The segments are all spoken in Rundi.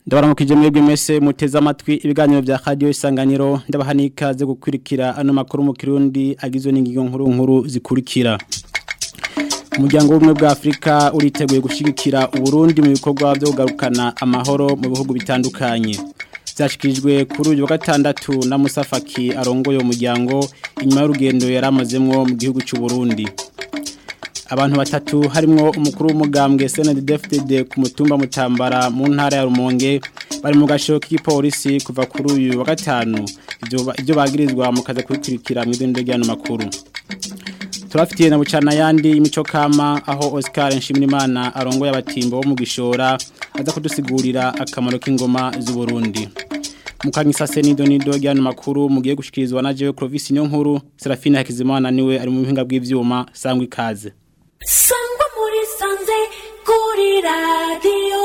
ndabaramukije mwebwe mwese muteze amatwi ibiganiro vya radio isanganiro ndabaha n'ikaze gukurikira ano makuru mu kirundi agizwe n'ingingo nkuru nkuru zikurikira umuryango w'ubumwe bwa afurika uriteguye gushigikira uburundi mu bikorwa byo kugarukana amahoro mu bihugu bitandukanye byashyikirijwe kuri uyu wa gatandatu na musafaki arongoye umuryango inyuma y'urugendo yari amazemwo mu gihugu cy'u Burundi abantu batatu harimo umukuru w'umugambwe CNDD-FDD ku mutumba mutambara mu ntara ya Rumonge bari mu gasho k'igipolisi kuva kuri uyu wa gatanu ibyo bagirizwa mu kaza kubikurikira mu idendo ry'ano makuru turafitiye na bucana yandi imico kama aho Oscar Nshimirimana arongoye abatimbo bo mu gishora aza kudusigurira akamaro k'ingoma z'u Burundi Mukanyisa Senido nido ryano makuru mugiye gushikirizwa na Jewe Clovis niyo nkuru Serafina Hakizimana niwe ari mu bihinga bw'ivyuma sangwa ikaze Sangwa muri sanze kuri radio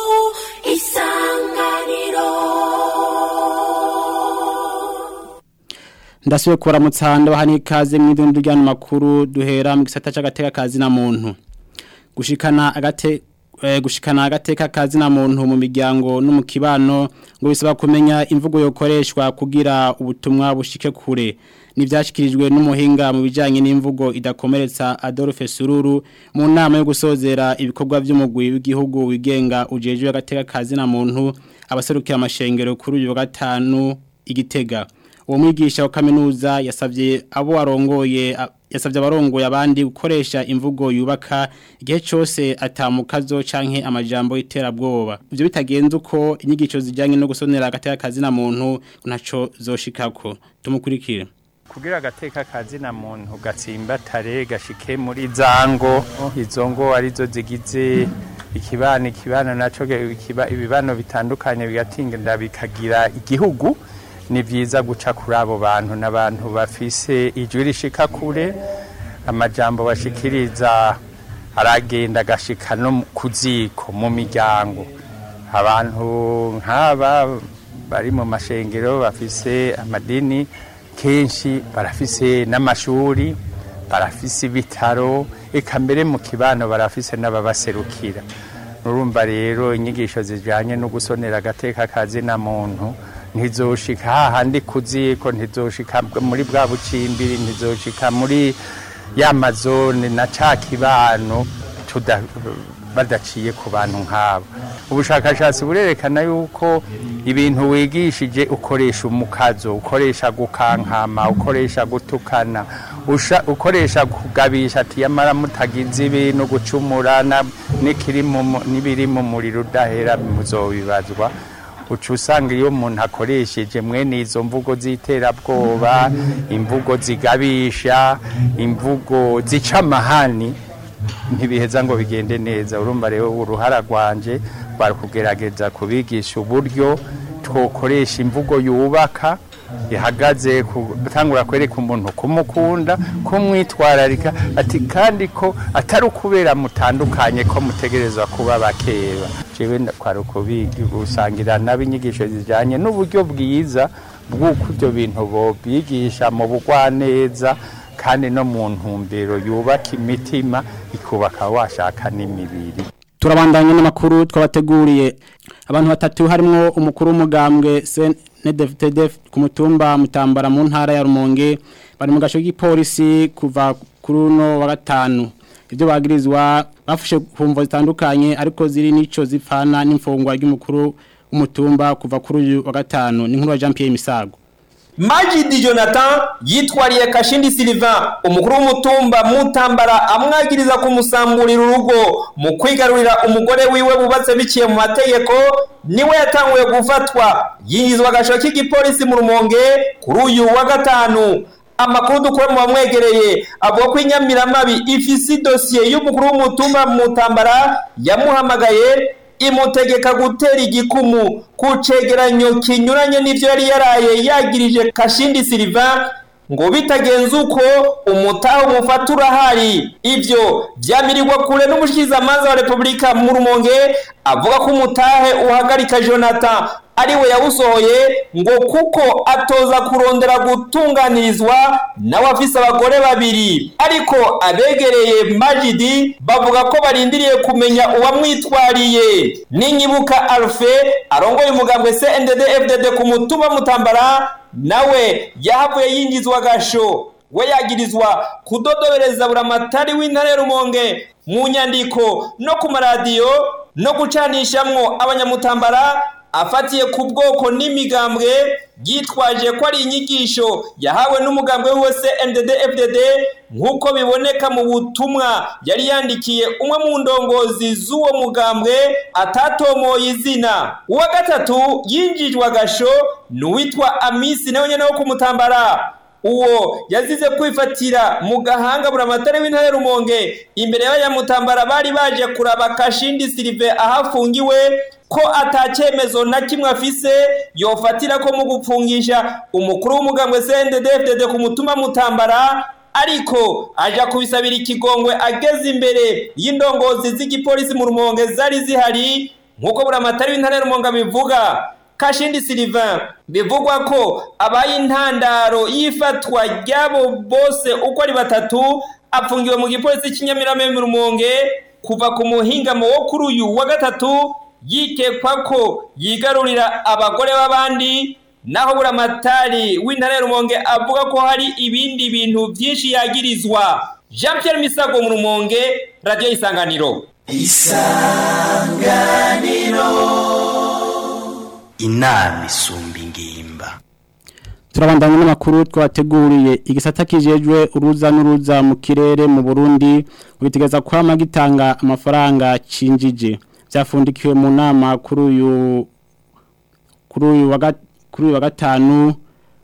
isanganiro Ndasubiye kuramutsa ndabaha n'ikaze mu idundu ryano makuru duhera mu gisata c'agateka kazi na muntu gushikana agate gushikana agateka kazi na muntu mu miryango no mu kibano ngo bisaba kumenya imvugo yokoreshwa kugira ubutumwa bushike kure nivyashikirijwe n'umuhinga mu bijanye n'imvugo idakomeretsa Adolphe Sururu mu nama yo gusozera ibikorwa by'umugwi w'igihugu wigenga ujejwe agateka kazi na muntu abaserukira amashengero kuri uyu wa gatanu igitega uwo mwigisha wa kaminuza yasavye abo arongoye yasavye abarongoye abandi gukoresha imvugo yubaka igihe cyose atamukazo canke amajambo iterabwoba ivyo bitagenze uko inyigisho zijanye no gusonera agateka kazi na muntu ntaco zoshikako tumukurikire kugira agateka kazi na muntu gatsimbatare gashike muri zango izo ngo arizo zigize ikibano ikibano naco ibibano bitandukanye bigatinda bikagira igihugu ni byiza guca kuri abo bantu n'abantu bafise ijwi rishika kure amajambo bashikiriza aragenda agashika no ku ziko mu miryango abantu nk'aba bari mu mashengero bafise amadini kenshi barafise n'amashuri barafise ibitaro eka mbere mu kibano barafise n'ababaserukira urumva rero inyigisho zijyanye no gusonera agateka kazi na muntu ntizoshika hahandi kuziko ntizoshika muri bwa bucimbiri ntizoshika muri ya mazone na ca kibano badaciye ku bantu nk'abo ubushakashatsi burerekana yuko ibintu wigishije ukoresha umukazo ukoresha gukankama ukoresha gutukana ukoresha kugabisha ati yamara mutagize ibintu gucumura n'ibiri mu muriro udahera muzobibazwa uca usanga iyo umuntu akoresheje mwene izo mvugo z'iterabwoba imvugo zigabisha imvugo zica amahani ntibiheza ngo bigende neza urumva rero uruhara rwanje bari kugerageza kubigisha uburyo twokoresha imvugo yubaka ihagaze gutangura kwereka umuntu kumukunda kumwitwararika ati kandi ko atari ukubera mutandukanye ko mutegerezwa kuba bakeba jewe kwari ukubisangira n'abinyigisho zijyanye n'uburyo bwiza bw'uko ibyo bintu bobigisha mu bugwaneza kandi no mu ntumbero yubaka imitima ikubaka washaka n'imibiri turabandanya n'amakuru twabateguriye abantu batatu harimo umukuru w'umugambwe NDFTDF ku mutumba mutambara mu ntara ya Rumonge bari mu gasho k'ipolisi kuva kuri uno wa gatanu ibyo bagirizwa bafashe kumvo zitandukanye ariko ziri nico zipfana n'imfungwa ry'umukuru w'umutumba kuva kuri uyu wa gatanu ni nkuru wa Jean Pierre Misago Majidi Jonathan yitwariye Kashindi Sylvain umukuru w'umutumba mutambara amwagiriza kumusamburira urugo mu kwigarurira umugore wiwe bubatse biciye mu mategeko niwe yatanguye gufatwa yinjizwa agasho k'igipolisi mu rumonge kuri uyu wa gatanu amakuru dukora mu bamwegereye avuga ko inyamiramabi ifise dosiye y'umukuru w'umutumba mutambara yamuhamagaye imutegeka gutera igikumu ku cegeranyo kinyuranye n'ivyo yari yaraye yagirije Kashindi Silva ngo bitagenze uko umutaho umufata urahari ivyo vyamirirwa kure n'umushikizamanza wa Republika mu Rumonge avuga ko umutahe uhagarika Jonathan ariwe yawusohoye ngo kuko atoza kurondera gutunganirizwa nawe afise abagore babiri ariko abegereye majidi bavuga ko barindiriye kumenya uwamwitwariye ninyibuka alfe arongoye umugambwe cndd fdd ku mutumba mutambara nawe yahavuye yinjizwa gasho we yagirizwa kudodobereza buramatari w'intara ya rumonge mu nyandiko no ku maradiyo no gucanishamwo abanyamutambara afatiye ku bwoko n'imigambwe yitwaje ko ari inyigisho yahawe n'umugambwe wose NDD FDD nk'uko biboneka mu butumwa yari yandikiye umwe mu ndongozi z'uwo mugambwe atatomoye izina uwa gatatu yinjijwe agasho ni uwitwa amisi nawe nyene wo kumutambara uwo yazize kwifatira mu gahanga buramatare w'intare rumonge imbere y'abanyamutambara bari baje kuraba kashindi silive ahafungiwe ko atacyemezo na kimwe afise yofatira ko mu gupfungisha umukuru w'umugambwe CNDD-FDD ku mutumba mutambara ariko aja kubisabira ikigongwe ageze imbere y'indongozi z'igipolisi mu rumonge zari zihari nk'uko buramatari w'intare rumonge bivuga kashindi Sylvain bivugwa ko abaye intandaro y'ifatwa ry'abo bose uko ari batatu apfungiwe mu gipolisi cy'inyamirame mu rumonge kuva ku muhingamo wo kuri uyu wa gatatu yikekwa ko yigarurira abagore b'abandi naho buramatari w'intara ya rumonge avuga ko hari ibindi bintu byinshi yagirizwa jean Pierre misago mu rumonge radiyo isanganiro inama isumba ingimba turabandanya n'amakuru twateguriye igisata kijejwe uruza n'uruza mu kirere mu Burundi ubitegeza kwama gitanga amafaranga cinjije byafundikiwe mu nama kuri uyu kuri uyu wa gat- kuri uyu wa gatanu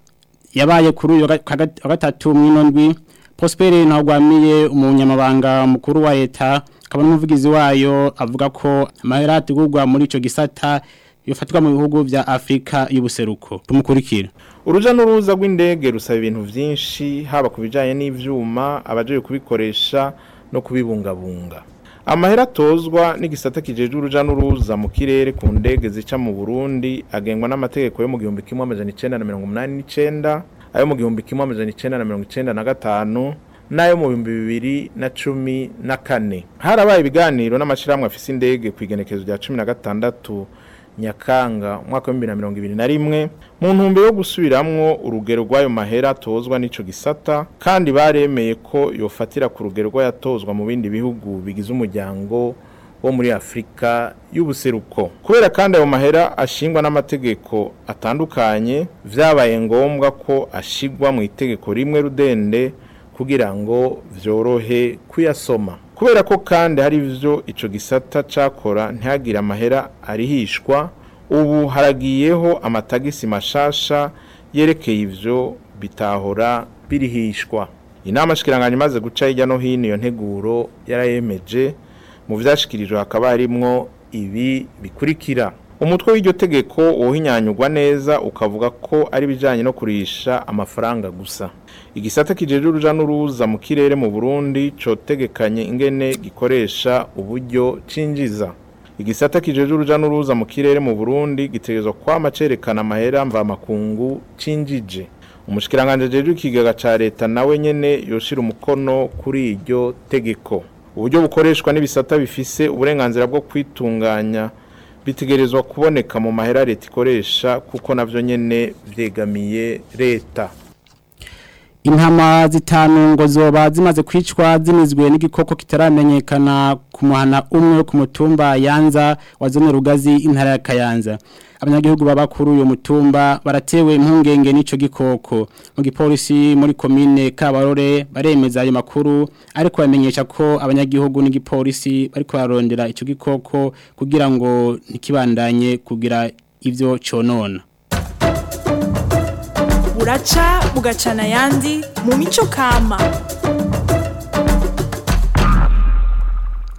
yabaye kuri uyu wa ga- wa gatatu mw'inondwi Prosper ntagwamiye umunyamabanga mukuru wa leta akaba n'umuvugizi wayo avuga ko amahera ategurwa muri ico gisata yofatirwa mu bihugu vya Afrika y'ubuseruko tumukurikira uruja n'uruza rw'indege rusaba ibintu byinshi haba ku bijyanye n'ibyuma abaje kubikoresha no kubibungabunga amahera atozwa n'igisata kijejwe uruja n'uruza mu kirere ku ndege zica mu burundi agengwa n'amategeko yo mu gihumbi kimwe amajana icenda na mirongo umunani n'icenda ayo mu gihumbi kimwe amajana icenda na mirongo icenda na gatanu n'ayo mu bihumbi bibiri na cumi na kane harabaye ibiganiro n'amashyirahamwe afise indege ku igenekerezo rya cumi na gatandatu nyakanga umwaka wa bibiri na mirongo ibiri na rimwe mu ntumbero yo gusubiramwo urugero rw'ayo mahera atozwa n'ico gisata kandi baremeye ko yofatira ku rugero rw'ayatozwa mu bindi bihugu bigize umuryango wo muri afurika y'ubuseruko kubera kandi ayo mahera ashingwa n'amategeko atandukanye vyabaye ngombwa ko ashigwa mu itegeko rimwe rudende kugira ngo vyorohe kuyasoma kubera ko kandi hari ivyo ico gisata cakora ntihagire amahera arihishwa ubu haragiyeho amatagisi mashasha yerekeye ivyo bitahora birihishwa inama shikiranganya imaze guca hirya no hino iyo nteguro yarayemeje mu vyashikirijwe hakaba harimwo ibi bikurikira umutwe w'iryo tegeko wohinyanyurwa neza ukavuga ko ari bijanye no kurisha amafaranga gusa igisata kijeje uruja n'uruza mu kirere mu Burundi cotegekanye ingene gikoresha uburyo cinjiza igisata kijeje uruja n'uruza mu kirere mu Burundi gitegerezwa kwama cerekana amahera mva makungu cinjije umushikiranganje jeje ikigaga ca leta nawe nyene yoshira umukono kuri iryo tegeko uburyo bukoreshwa n'ibisata bifise uburenganzira bwo kwitunganya bitegerezwa kuboneka mu mahera leta ikoresha kuko navyo nyene vyegamiye leta Intama zitanu ngo zoba zimaze kwicwa zinizwe n'igikoko kitaramenyekana ku muhana umwe ku mutumba Yanza wa zone Rugazi intara ya Kayanza. Abanyagihugu baba kuri uyo mutumba baratewe impungenge n'ico gikoko. Mu gipolisi muri komine Kabarore baremeza ayo makuru ariko bamenyesha ko abanyagihugu n'igipolisi bariko bararondera ico gikoko kugira ngo ntikibandanye kugira ivyo conona. buraca bugacana ayandi mu mico kama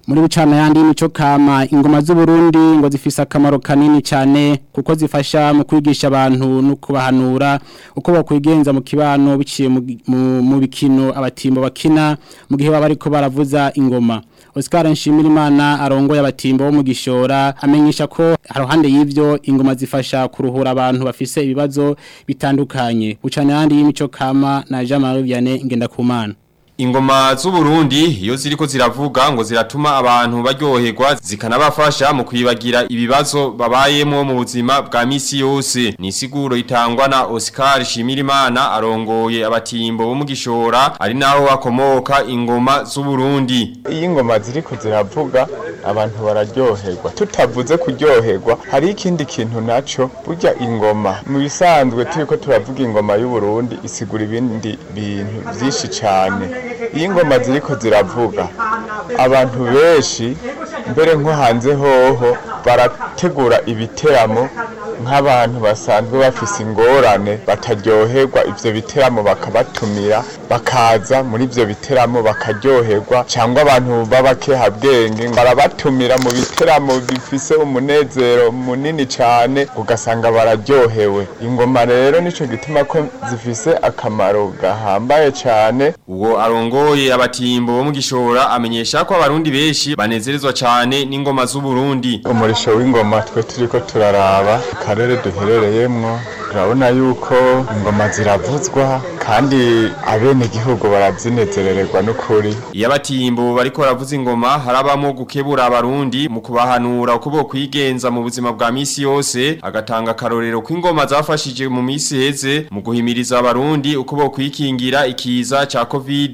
muri bucana yandi y'imico kama ingoma z'u Burundi ngo zifise akamaro kanini cyane kuko zifasha mu kwigisha abantu no kubahanura uko bakwigenza mu kibano biciye mu, mu, mu bikino abatimbo bakina mu gihe baba ariko baravuza ingoma Oscar Nshimirimana arongoye abatimbo bo mu gishora amenyesha ko haruhande y'ivyo ingoma zifasha kuruhura abantu bafise ibibazo bitandukanye bucana yandi y'imico kama na Jean-Marie Vianney Ngendakumana Ingoma z'Uburundi iyo ziriko ziravuga ngo ziratuma abantu baryoherwa zikanabafasha mu kwibagira ibibazo babayemo mu buzima bwa misi yose ni siguro itangwa na Oscar Shimirimana arongoye abatimbo bo mu gishora ari naho akomoka ingoma z'Uburundi iyo ingoma ziriko ziravuga abantu bararyoherwa tutavuze kuryoherwa hari ikindi kintu naco burya ingoma mu bisanzwe turiko turavuga ingoma y'u Burundi isigura ibindi bintu byinshi cyane iyo ingoma ziriko ziravuga abantu benshi mbere nko hanze hoho barategura ibiteramo nk'abantu basanzwe bafise ingorane bataryoherwa ivyo biteramo bakabatumira bakaza muri ivyo biteramo bakaryoherwa cyangwa abantu b'abakehabwenge barabatumira mu biteramo bifise umunezero munini cyane ugasanga bararyohewe ingoma rero nico gituma ko zifise akamaro gahambaye cyane uwo arongoye abatimbo bo mu gishora amenyesha ko abarundi benshi banezerezwa cyane n'ingoma z'Uburundi umurisho w'ingoma twe turiko turaraba karere duherereyemwo turabona yuko ingoma ziravuzwa kandi abene igihugu barazinezerererwa n'ukuri iyo abatimbo bariko baravuza ingoma harabamo gukebura abarundi mu kubahanura uko bo kwigenza mu buzima bwa misi yose agatanga akarorero ko ingoma zafashije mu misi heze mu guhimiriza abarundi uko bo kwikingira ikiza ca covid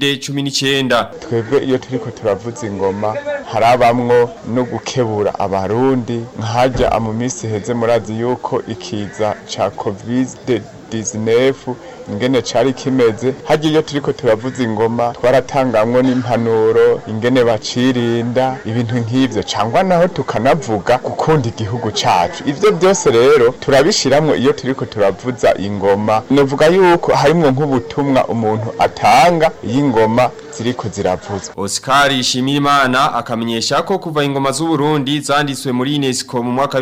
19 twebwe iyo turiko turavuza ingoma harabamwo no gukebura abarundi nkajya mu misi heze murazi yuko ikiza ca covid 19 ingene cari kimeze hagiye iyo turiko turavuza ingoma twaratangamwo n'impanuro ingene bacirinda ibintu nk'ivyo cangwa naho tukanavuga gukunda igihugu cacu ivyo byose rero turabishiramwo iyo turiko turavuza ingoma novuga yuko harimwo nk'ubutumwa umuntu atanga iyo ingoma ziriko ziravuzwa Oscar Shimirimana akamenyesha ko kuva ingoma z'u Burundi zanditswe muri UNESCO mu mwaka wa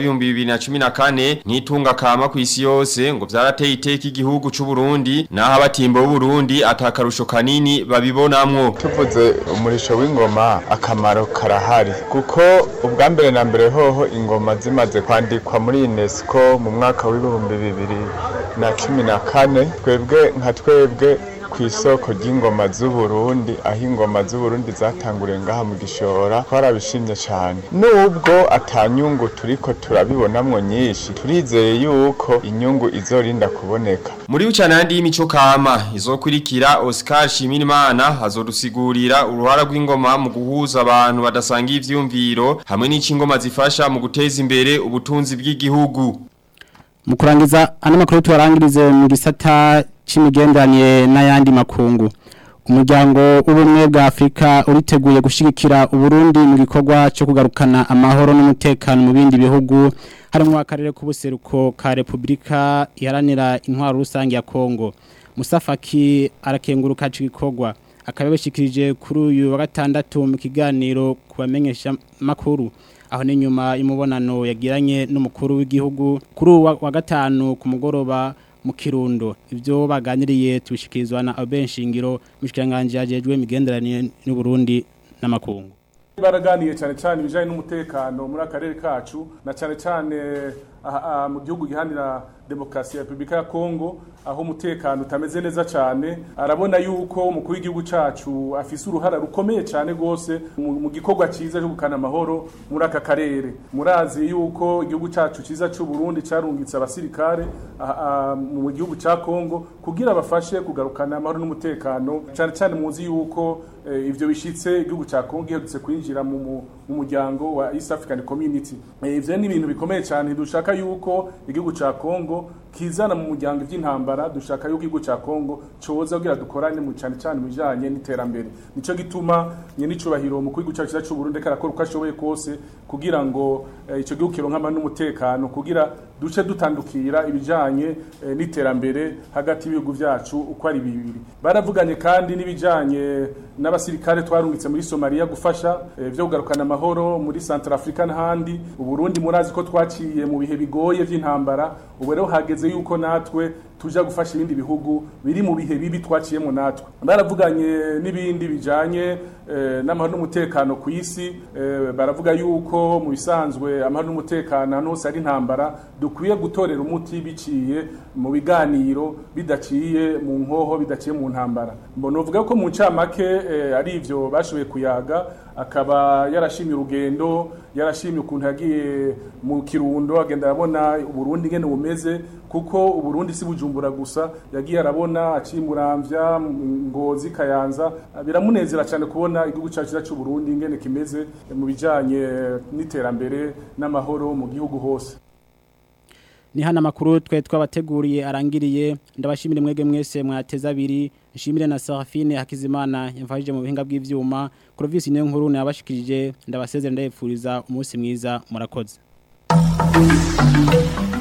2014 n'itunga kama ku isi yose ngo vyarateye iteka igihugu c'u Burundi naho abatimbo b'u Burundi atakarusho kanini babibonamwo tuvuze umurisho w'ingoma akamaro karahari kuko ubwa mbere na mbere hoho ingoma zimaze kwandikwa muri UNESCO mu mwaka w'ibihumbi bibiri na cumi na kane twebwe nka twebwe ku isoko ry'ingoma z'u Burundi aho ingoma z'u Burundi zatanguriye ngaha mu gishora twarabishimye cyane nubwo atanyungu turiko turabibonamwo nyinshi turizeye yuko inyungu izorinda kuboneka muri ucana yandi y'imico kama izokurikira Oscar Shimirimana hazodusigurira uruhara rw'ingoma mu guhuza abantu badasanga ivyumviro hamwe n'icingoma zifasha mu guteza imbere ubutunzi bw'igihugu mu kurangiza ano makuru tubarangirize mu gisata c'imigenderanire n'ayandi makungu umuryango w'ubumwe bwa Afrika uriteguye gushigikira uburundi mu gikorwa cyo kugarukana amahoro n'umutekano mu bindi bihugu harimo akarere k'ubuseruko ka Republika iharanira intwaro rusange ya Kongo Musafaki arakenguruka gikorwa akababishikirije kuri uyu wa gatandatu mu kiganiro kubamenyesha makuru aho ni nyuma y'umubonano yagiranye n'umukuru w'igihugu kuri uwa wa gatanu ku mugoroba mu kirundo ibyo baganiriye tubishikirizwa na Albert Shingiro mushikiranganje yajejwe imigenderanire n'u Burundi n'amakungu baraganiye cyane cyane ibijanye n'umutekano muri akarere kacu na cyane cyane mu gihugu gihanira demokarasi ya Republika ya Kongo aho umutekano utameze neza cyane arabona yuko umukuru w'igihugu cacu afise uruhara rukomeye cyane gose mu gikorwa ciza cyo gukana amahoro muri aka karere murazi yuko igihugu cacu ciza cy'u Burundi carungitse abasirikare mu gihugu ca Kongo kugira bafashe kugarukana amahoro n'umutekano cyane cyane muzi yuko ivyo bishitse igihugu ca Kongo giherutse kwinjira mu muryango wa East African Community ivyo ni ibintu bikomeye cyane dushaka yuko igihugu ca Kongo kizana mu muryango iby'intambara dushaka yuko igihugu cya Kongo coza kugira dukorane mu cyane cyane mu bijanye n'iterambere nico gituma nye n'icubahiro mu gihugu cyacu cy'u Burundi karakora uko ashoboye kose kugira ngo eh, ico gihugu kironka n'umutekano kugira duce dutandukira ibijanye eh, n'iterambere hagati y'ibihugu vyacu uko ari bibiri baravuganye kandi n'ibijanye n'abasirikare twarungitse muri Somalia gufasha eh, vyo kugarukana amahoro muri Centrafrica n'ahandi uburundi murazi ko twaciye mu bihe bigoye vy'intambara ubu rero hageze yuko natwe tuja gufasha ibindi bihugu biri mu bihe bibi twaciyemo natwe baravuganye n'ibindi bijanye eh, n'amahoro n'umutekano ku isi eh, baravuga yuko mu bisanzwe amahoro n'umutekano ahantu hose ari intambara dukwiye gutorera umuti biciye mu biganiro bidaciye mu nkoho bidaciye mu ntambara mbona uvuga ko mu ncamake eh, ari ivyo bashoboye kuyaga akaba yarashimye urugendo yarashimye ukuntu yagiye mu kirundo agenda arabona uburundi ngene bumeze kuko uburundi si bujumbura gusa yagiye arabona acimuramvya ngozi kayanza biramunezera cyane kubona igihugu cyacu cy'u Burundi ngene kimeze mu bijanye n'iterambere n'amahoro mu gihugu hose ni hano amakuru twe twabateguriye arangiriye ndabashimire mwege mwese mwateza abiri nshimire na Serafine Hakizimana yamfashije mu bihinga bw'ivyuma Clovis niyo nkuru nabashikirije ndabasezera ndayepfuriza umunsi mwiza murakoze